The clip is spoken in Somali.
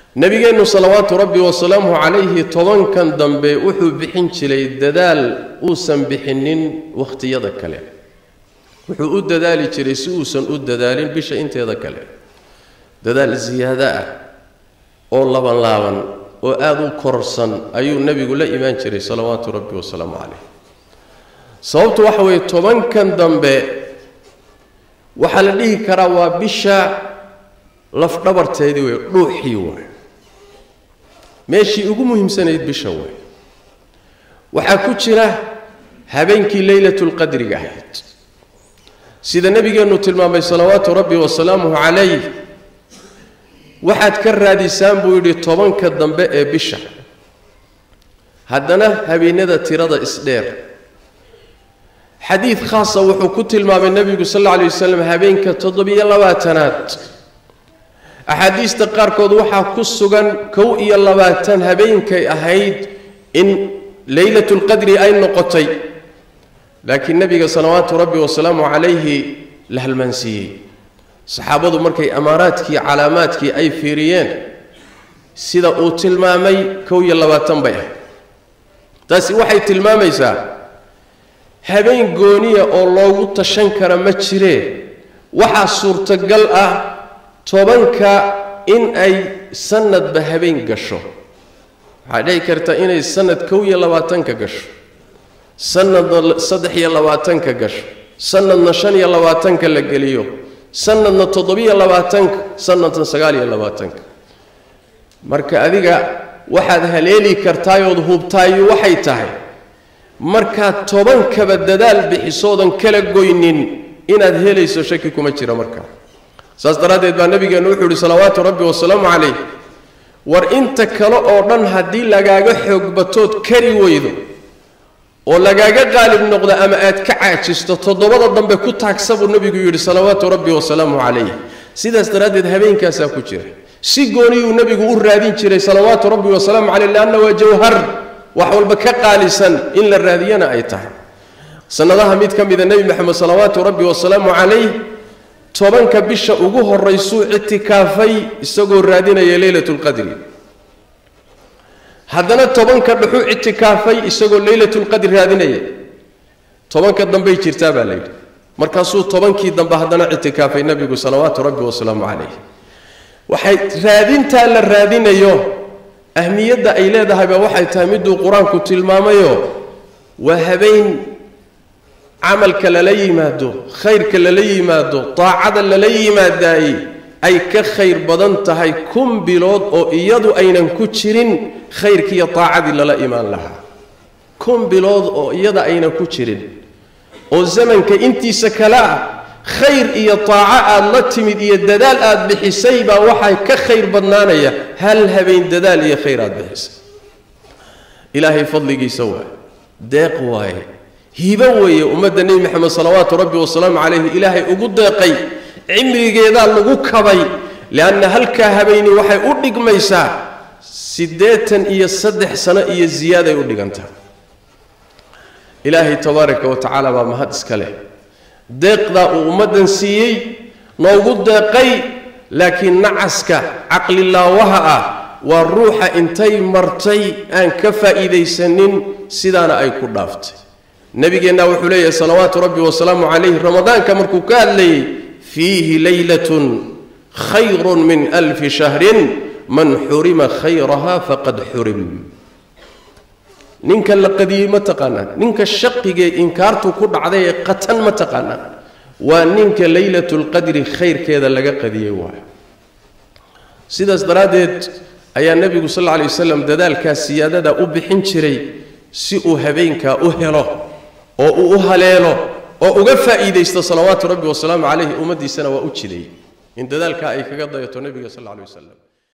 nebigeennu salawaatu rabbi wasalaamuhu calayhi tobankan dambe wuxuu bixin jiray dadaal uusan bixinin wakhtiyada kale wuxuu u dadaali jiray si uusan u dadaalin bisha inteeda kale dadaal siyaado ah oo laban laaban oo aada u korsan ayuu nebigu la imaan jiray salawaatu rabbi wasalaamu calayh sababtu waxa weeye tobankan dambe waxaa la dhihi karaa waa bisha lafdhabarteedii wey dhuuxii waay meeshii ugu muhiimsanayd bisha way waxaa ku jira habeenkii leylatulqadriga ahayd sida nebigeennu tilmaamay salawaatu rabbi wasalaamuhu calayh waxaad ka raadisaan buu yidhi tobanka dambe ee bisha haddana habeenada tirada isdheer xadiid khaasa wuxuu ku tilmaamay nebigu sal alla alay wasalam habeenka toddobiyo labaatanaad axaadiista qaarkood waxaa ku sugan kow iyo labaatan habeenkay ahayd in leylatulqadri ay noqotay laakiin nebiga salawaatu rabbi wasalaamu calayhi la halmaansiiyey saxaabadu markay amaaraadkii calaamaadkii ay fiiriyeen sida uu tilmaamay kow iyo labaatan bay ahayd taasi waxay tilmaamaysaa habeen gooniya oo loogu tashan kara ma jiree waxaa suurtagal ah tobanka in ay sanadba habeen gasho waxaa dhici karta inay sanad kow iyo labaatanka gasho sanadna saddex iyo labaatanka gasho sanadna shan iyo labaatanka la geliyo sanadna toddobiyo labaatanka sanadna sagaal iyo labaatanka marka adiga waxaad haleeli kartaayood hubtaayo waxay tahay markaad tobankaba dadaal bixisoodan kala goynin inaad helayso shaki kuma jira markaa saas daraaddeed baa nabigeennu wuxuu yihi salawaatu rabbi wasalaamu calayh war inta kale oo dhan haddii lagaaga xoog batood kari weydo oo lagaaga qaalib noqdo ama aad ka caajisto toddobada dambe ku taagsa buu nebigu yidhi salawaatu rabbi wasalaamu calayh sidaas daraaddeed habeenkaasaa ku jira si gooniyuu nebigu u raadin jiray salawaatu rabbi wasalaamu caleyh leanna waa jawhar wax walba ka qaalisan in la raadiyana ay tahay sanadaha mid ka mida nebi maxamed salawaatu rabbi wasalaamu calayh tobanka bisha ugu horaysuu ictikaafay isagoo raadinaya leylatulqadri haddana tobanka dhuxuu ictikaafay isagoo leylatulqadri raadinaya tobanka dambey jirtaa baa layidhi markaasuu tobankii dambe haddana ictikaafay nebigu salawaatu rabbi wasalaamu calayh waxay raadintaa la raadinayo ahmiyadda ay leedahayba waxay tahay miduu qur-aanku tilmaamayo waa habeen camalka lala yimaado khayrka lala yimaado daacada lala yimaadaayey ay ka khayr badan tahay kun bilood oo iyadu aynan ku jirin khayrkiiyo daacadii lala imaan lahaa kun bilood oo iyada aynan ku jirin oo zamanka intiisa kale ah khayr iyo taaco aad la timid iyo dadaal aad bixisay baa waxaa ka khayr badnaanaya hal habeen dadaal iyo khayr aad bixisay ilaahay fadligiisa waay deeq waaye hibo weeye ummadda nebi maxamed salawaatu rabbi wasalaamu calayhi ilaahay ugu deeqay cimrigeedaa lagu kabay lianna halkaa habeeni waxay u dhigmaysaa siddeetan iyo saddex sano iyo ziyaaday u dhigantaa ilaahay tabaaraka wa tacaala baa mahad iska leh deeqdaa uu ummaddan siiyey noogu deeqay laakiin nacaska caqlilaawaha ah waa ruuxa intay martay aan ka faa'iidaysanin sidaana ay ku dhaaftay nabigeenna wuxuu leeyahay salawaatu rabbi wasalaamu calayh ramadaanka markuu ka hadlayey fiihi leylatun khayrun min alfi shahrin man xurima khayraha faqad xurim ninka la qadiyey ma taqaanaan ninka shaqigee inkaartu ku dhacday ee qatan ma taqaanaan waa ninka leylatulqadri khayrkeeda laga qadiyey waayo sidaas daraaddeed ayaa nebigu sal alla alay wasalam dadaalkaa siyaadada u bixin jiray si uu habeenkaa u helo oo uu u haleelo oo uga faa'iidaysto salawaatu rabbi wasalaamu calayhi ummaddiisana waa u jiday in dadaalkaa ay kaga dayato nebiga sal alla alay wasalam